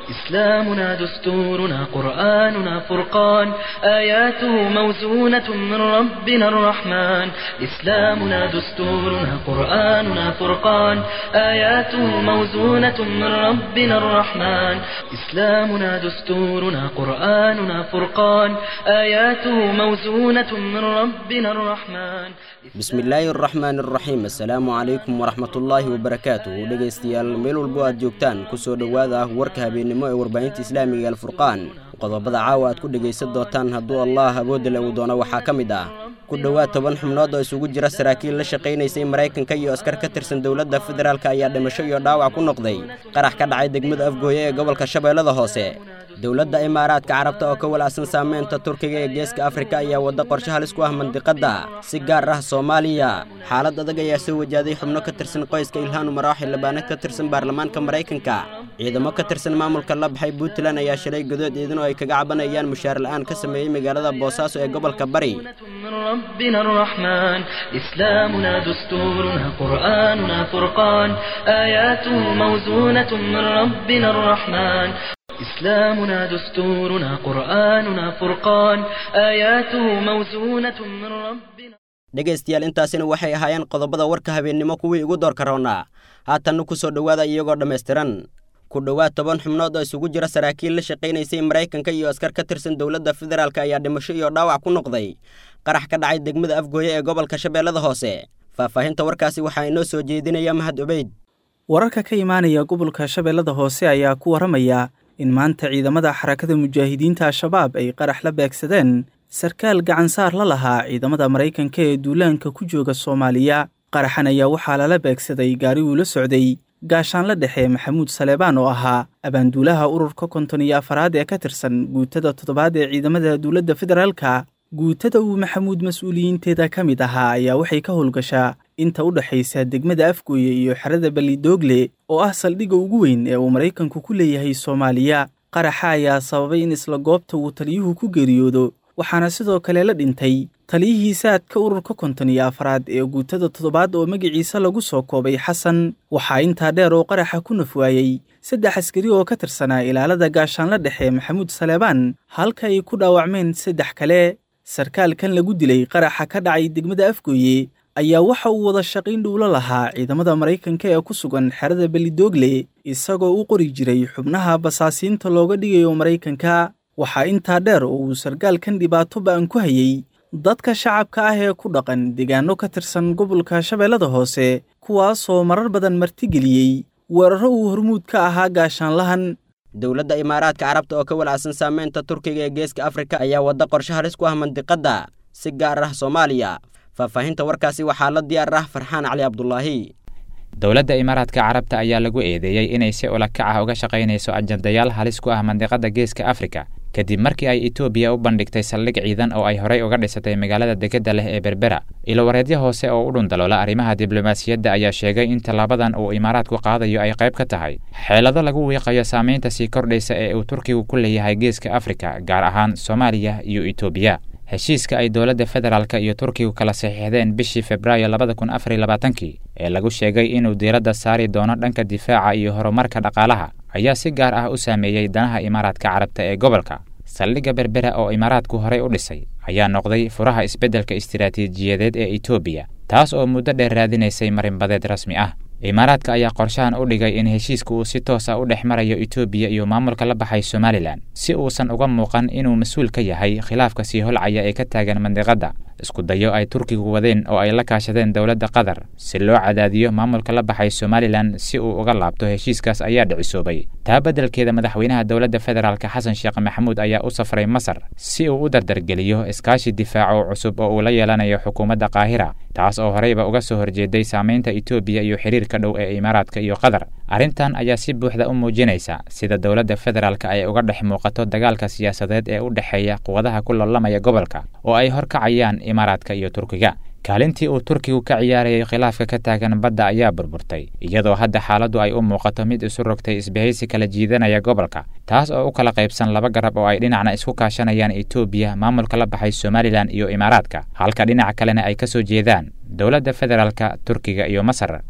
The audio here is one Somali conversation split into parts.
إسلامنا دستورنا قرآننا فرقان آياته موزونة من ربنا الرحمن إسلامنا دستورنا قرآننا فرقان آياته موزونة من ربنا الرحمن إسلامنا دستورنا قرآننا فرقان آياته موزونة من ربنا الرحمن bismillaahi araxmaan araxiim assalaamu calaykum waraxmatullaahi wabarakaatuhu dhegaystayaal meel walbo aad joogtaan ku soo dhowaada ah warka habeennimo ee warbaahinta islaamiga alfurqaan qodobada caawa aad ku dhegaysan doontaan hadduu allah awoodda uu doono waxaa ka mid ah ku dhowaad toban xubnood oo isugu jira saraakiil la shaqaynaysay maraykanka iyo askar ka tirsan dowladda federaalk ayaa dhimasho iyo dhaawac ku noqday qarax ka dhacay degmada afgooye ee gobolka shabeellada hoose dowladda imaaraadka carabta oo ka walacsan saameynta turkiga ee geeska afrika ayaa wadda qorshe halis ku ah mandiqadda si gaar ah soomaaliya xaalad adag ayaa soo wajaaday xubno ka tirsan qoyska ilhaan umar oo xildhibaanad ka tirsan baarlamaanka maraykanka ciidamo ka tirsan maamulka la baxay puntland ayaa shalay godood iidin oo ay kaga cabanayaan mushaar la'aan ka sameeyey magaalada boosaaso ee gobolka bari من ربنا الرحمن إسلامنا دستورنا قرآننا فرقان آياته موزونة من ربنا الرحمن إسلامنا دستورنا قرآننا فرقان آياته موزونة من ربنا dhegaystayaal intaasina waxay ahaayeen qodobada warka habeennimo kuwii ugu doorka roonnaa haatanna ku soo dhowaada iyagoo dhammaystiran ku dhowaad toban xubnood oo isugu jira saraakiil la shaqaynaysay maraykanka iyo askar ka tirsan dowladda federaalk ayaa dhimasho iyo dhaawac ku noqday qarax ka dhacay degmada afgooye ee gobolka shabeellada hoose faahfaahinta warkaasi waxaa inoo soo jeedinaya mahad obeyd wararka ka imaanaya gobolka shabeellada hoose ayaa ku warramaya in maanta ciidamada xarakada mujaahidiinta al-shabaab ay qarax la beegsadeen sarkaal gacansaar la lahaa ciidamada maraykanka ee duulaanka ku jooga soomaaliya qaraxan ayaa waxaa lala beegsaday gaari uu la socday gaashaanla dhexe maxamuud saleebaan oo ahaa abaanduulaha ururka konton iyo afaraad ee ka tirsan guutada toddobaad ee ciidamada dowladda federaalka guutada uu maxamuud mas-uuliyiinteeda ka mid ahaa ayaa waxay ka howlgashaa inta u dhexaysa degmada afgooye iyo xerada balidoogle oo ah saldhigga ugu weyn ee uu maraykanku ku leeyahay soomaaliya qaraxa ayaa sababay in isla goobta uu taliyuhu ku geeriyoodo waxaana sidoo kale la dhintay taliyihii saadka ururka konton iyo afaraad ee guutada toddobaad oo magaciisa lagu soo koobay xasan waxaa intaa dheer oo qaraxa ku naf waayey saddex askari oo ka tirsanaa ilaalada gaashaanla dhexe maxamuud saleebaan halka ay ku dhaawacmeen saddex kale sarkaalkan lagu dilay qaraxa ka dhacay degmada afgooye ayaa waxa uu wada shaqiyn dhuulo lahaa ciidamada maraykanka ee ku sugan xerada belidoogle isagoo u qori jiray xubnaha basaasiinta looga dhigayo maraykanka waxaa intaa dheer oo uu sarkaalkan dhibaato ba'an ku hayey dadka shacabka ah ee ku dhaqan deegaano ka tirsan gobolka shabeellada hoose kuwaasoo marar badan martigeliyey weeraro uu hormuud ka ahaa gaashaanlahan dowladda imaaraadka carabta oo ka walacsan saameynta turkiga ee geeska afrika ayaa wadda qorshe halis ku ah mandiqadda si gaar ah soomaaliya faahfaahinta warkaasi waxaa la diyaar ah farxaan cali cabdulaahi dowladda imaaraadka carabta ayaa lagu eedeeyey inay si ulakac ah uga shaqaynayso ajandayaal halis ku ah mandiqadda geeska afrika kadib markii ay etoobiya u bandhigtay saldhig ciidan oo ay horey uga dhisatay magaalada degedda leh ee berbera ilowareedyo hoose oo u dhundaloola arrimaha diblomaasiyadda ayaa sheegay in tallaabadan uu imaaraadku qaadayo ay qayb ka tahay xeelado lagu wiiqayo saamaynta sii kordhaysa ee uu turkigu ku leeyahay geeska afrika gaar ahaan soomaaliya iyo etoobiya heshiiska ay dowladda federaalk iyo turkigu kala saxiixdeen bishii februaayo labada kun afariy labaatankii ee lagu sheegay inuu diiradda saari doono dhanka difaaca iyo horumarka dhaqaalaha ayaa si gaar ah u saameeyey danaha imaaraadka carabta ee gobolka saldhigga berbera oo imaaraadku horey u dhisay ayaa noqday furaha isbeddelka istiraatiijiyadeed ee etoobiya taas oo muddo dheer raadinaysay marinbadeed rasmi ah imaaraadka ayaa qorshahan u dhigay in heshiiska uu si toos ah u dhex marayo etoobiya iyo maamulka la baxay somalilan si uusan uga muuqan inuu mas-uul ka yahay khilaafka sii holcaya ee ka taagan mandiqadda isku dayo ay turkigu wadeen oo ay la kaashadeen dowladda qatar si loo cadaadiyo maamulka la baxay somalilan si uu uga laabto heshiiskaas ayaa dhicisoobay taa beddelkeeda madaxweynaha dowladda federaalk xasan sheekh maxamuud ayaa u safray masar si uu u dardargeliyo iskaashi difaaco cusub oo uu la yeelanayo xukuumadda qaahira taas oo horeyba uga soo horjeeday saamaynta etoobiya iyo xiriirka dhow ee imaaraadka iyo qatar arrintan ayaa si buuxda u muujinaysa sida dowladda federaalk ay uga dhex muuqato dagaalka siyaasadeed ee u dhexeeya quwadaha ku loolamaya gobolka oo ay horkacayaan imaaraadka iyo turkiga kaalintii uu turkigu ka ciyaarayay khilaafka ka taagan badda ayaa burburtay iyadoo hadda xaaladdu ay u muuqato mid isu rogtay isbahaysi kala jiidanaya gobolka taas oo u kala qaybsan laba garab oo ay dhinacna isku kaashanayaan etoobiya maamulka la baxay somalilan iyo imaaraadka halka dhinaca kalena ay ka soo jeedaan dowladda federaalka turkiga iyo masar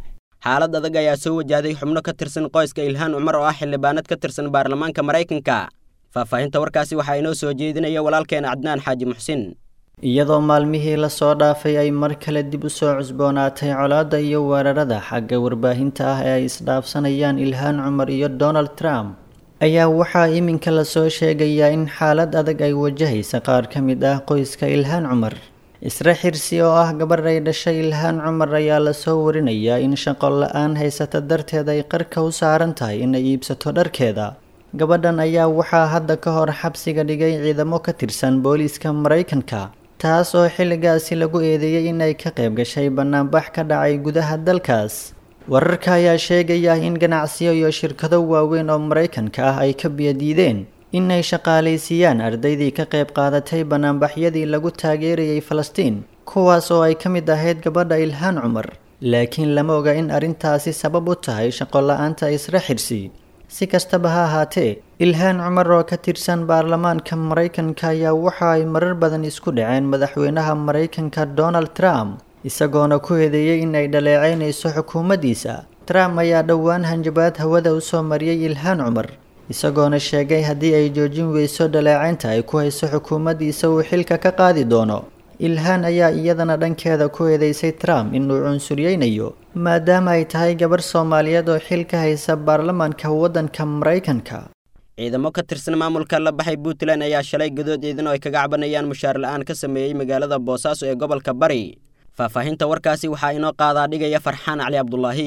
xaalad adag ayaa soo wajahday xubno ka tirsan qoyska ilhaan cumar oo ah xildhibaanad ka tirsan baarlamaanka maraykanka faahfaahinta warkaasi waxaa inoo soo jeedinaya walaalkeena cadnaan xaaji muxsin iyadoo maalmihii lasoo dhaafay ay mar kale dib u soo cusboonaatay colaadda iyo weerarada xagga warbaahinta ah ee ay isdhaafsanayaan ilhaan cumar iyo donald trump ayaa waxaa iminka lasoo sheegayaa in xaalad adag ay wajahaysa qaar ka mid ah qoyska ilhaan cumar isra xirsi oo ah gabadh ay dhashay ilhaan cumar ayaa lasoo warinayaa in shaqo la-aan haysata darteed ay qarka u saaran tahay inay iibsato dharkeeda gabadhan ayaa waxaa hadda ka hor xabsiga dhigay ciidamo ka tirsan booliiska maraykanka taas oo xilligaasi lagu eedeeyey inay ka qayb gashay bannaanbax ka dhacay gudaha dalkaas wararka ayaa sheegaya in ganacsiyo iyo shirkado waaweyn oo maraykanka ah ay ka biyadiideen inay shaqaalaysiiyaan ardaydii ka qayb qaadatay bannaanbaxyadii lagu taageerayay falastiin kuwaas oo ay ka mid ahayd gabadha ilhaan cumar laakiin lama oga in arrintaasi sabab u tahay shaqo la-aanta isra xirsi si kastaba ha ahaatee ilhaan cumar oo ka tirsan baarlamaanka maraykanka ayaa waxa ay marar badan isku dhaceen madaxweynaha maraykanka donald trump isagoona ku eedeeyey inay dhaleecaynayso xukuumaddiisa trump ayaa dhowaan hanjabaad hawada usoo mariyey ilhaan cumar isagoona sheegay haddii ay joojin weyso dhaleecaynta ay ku hayso xukuumaddiisa uu xilka ka qaadi doono ilhaan ayaa iyadana dhankeeda ku eedeysay trump inuu cunsuryeynayo maadaama ay tahay gabarh soomaaliyeed oo xil ka haysa baarlamaanka waddanka maraykanka ciidamo ka tirsan maamulka la baxay puntland ayaa shalay gadood ciidan oo ay kaga cabanayaan mushaar la-aan ka sameeyey magaalada boosaaso ee gobolka bari faahfaahinta warkaasi waxaa inoo qaadaa dhigaya farxaan cali cabdulaahi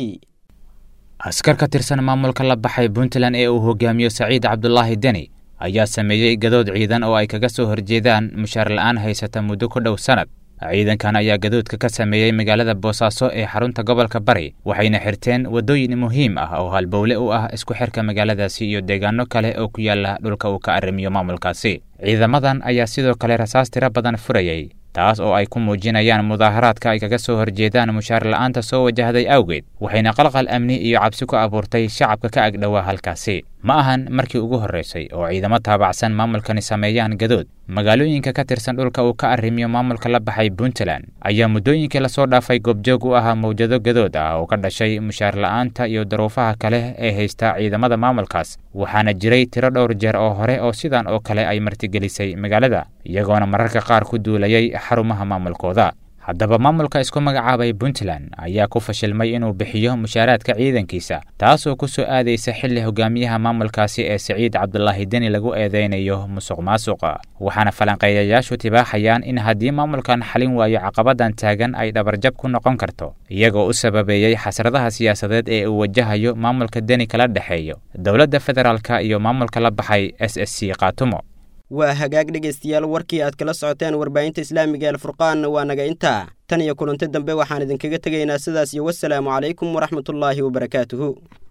askar ka tirsan maamulka la baxay puntland ee uu hogaamiyo saciid cabdulaahi deni ayaa sameeyey gadood ciidan oo ay kaga soo horjeedaan mushaar la-aan haysata muddo ku dhow sanad ciidankan ayaa gadoodka ka sameeyey magaalada boosaaso ee xarunta gobolka bari waxayna xirteen waddooyin muhiim ah oo halbowle u ah isku xirka magaaladaasi iyo deegaano kale oo ku yaala dhulka uu ka arrimiyo maamulkaasi ciidamadan ayaa sidoo kale rasaas tiro badan furayey taas oo ay ku muujinayaan mudaaharaadka ay kaga soo horjeedaan mushaar la-aanta soo wajahday awgeed waxayna qalqal amni iyo cabsi ku abuurtay shacabka ka agdhowaa halkaasi ma ahan markii ugu horraysay oo ciidamo taabacsan maamulkani sameeyaan gadood magaalooyinka ka tirsan dhulka uu ka arrimiyo maamulka la baxay puntland ayaa muddooyinkii lasoo dhaafay goobjoog u ahaa mawjado gadood ah oo ka dhashay mushaar la-aanta iyo daruufaha kale ee haysta ciidamada maamulkaas waxaana jiray tiro dhowr jeer oo hore oo sidan oo kale ay martigelisay magaalada iyagoona mararka qaar ku duulayay xarumaha maamulkooda haddaba maamulka isku magacaabay puntland ayaa ku fashilmay inuu bixiyo mushaaraadka ciidankiisa taasoo ku soo aadaysa xilli hogaamiyaha maamulkaasi ee siciid cabdulaahi deni lagu eedeynayo musuq maasuqa waxaana falanqeeyayaashu tibaaxayaan in haddii maamulkan xalin waayo caqabadan taagan ay dhabarjab ku noqon karto iyagoo u sababeeyey xasradaha siyaasadeed ee uu wajahayo maamulka deni kala dhexeeyo dowladda federaalka iyo maamulka la baxay s s c kaatumo waa hagaag dhegaystayaal warkii aad kala socoteen warbaahinta islaamiga alfurqaanna waa naga intaa tan iyo kulanti dambe waxaan idinkaga tegaynaa sidaas iyo wasalaamu calaykum waraxmatullaahi wabarakaatuhu